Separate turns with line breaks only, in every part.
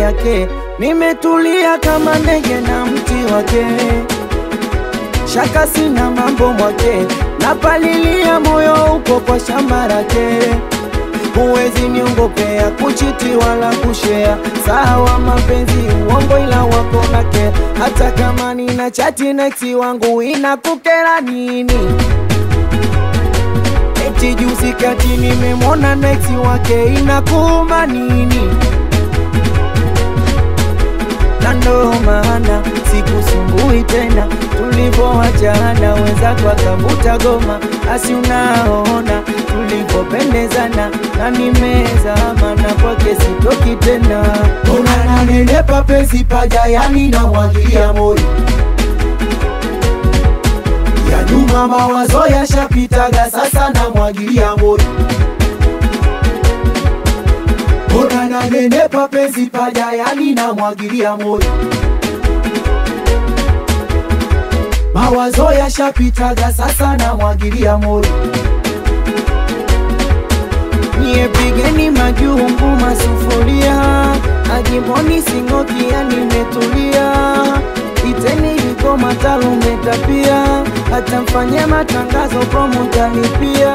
yake, nimetulia kama ndege na mti wake, shaka sina mambo mwake, napalilia moyo upo kwa shamba lake huwezi niongopea kuchiti wala kushea, sawa mapenzi uongo, ila wako nake. Hata kama nina chati na ex wangu inakukera nini? Eti juzi kati nimemwona na ex wake inakuuma nini? na ndo maana sikusumbui tena, tulivyoachana wenzako akavuta goma, asi unaona tulivyopendezana, na nimezama na kwake sitoki tena.
Unananenepa penzi paja, yani namwagilia moyo ya nyuma, mawazo yashapitaga, sasa namwagilia moyo. Unananenepa penzi paja, yani namwagilia moyo mawazo yashapitaga, sasa namwagilia moyo.
Nyie pigeni majumbu masufuria, ajimboni singokia, nimetulia iteni liko matalumeta pia, hata mfanye matangazo promotalipia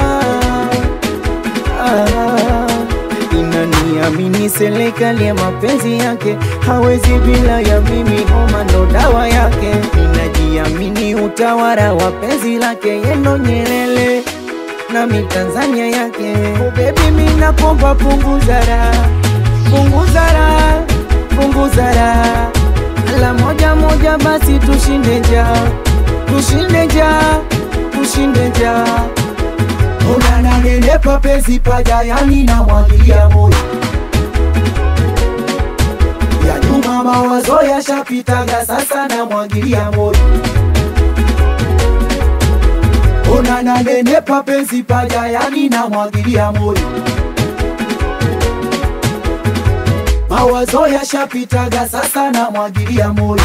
ah, inaniamini serikali ya mapenzi yake hawezi bila ya mimi, homa ndo dawa yake. Ninajiamini utawala wa penzi lake, yendo Nyerere nami Tanzania yake. Oh baby, mimi nakomba punguza raha, punguza raha, punguza raha, ala moja moja basi tushinde njaa, tushinde njaa, tushinde njaa.
Unananenepa penzi paja, yani namwagilia moyo ya nyuma, mawazo yashapitaga, sasa namwagilia moyo. Unananenepa penzi paja, yani namwagilia moyo mawazo yashapitaga, sasa namwagilia moyo.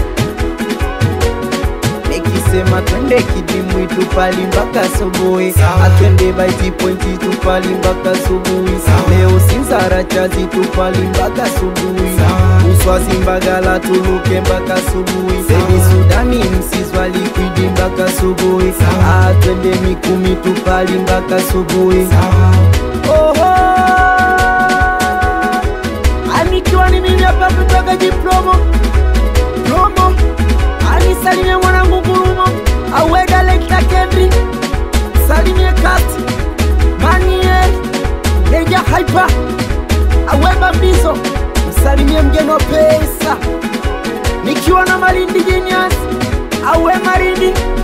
Nikisema twende kidimwi tupali mpaka asubuhi,
Sawa.
atwende baiti pointi tupali mpaka asubuhi,
Sawa.
leo Sinzara chazi tupali mpaka asubuhi,
Sawa.
Uswazi Mbagala tuluke mpaka asubuhi,
Sawa.
Sebi Sudani Msizwa Likwidi mpaka asubuhi,
Sawa.
atwende Mikumi tupali mpaka asubuhi.
Sawa.
Oho, anikiwa ni mimi hapa kutoka Jipromo promo, anisalimie mwanangu Ngurumo, aweda lekta Kendri, salimie kat manie Neja Hyper, aweba mbizo, msalimie mgeni wa pesa, nikiwa na Malindi Genius, awe Marindi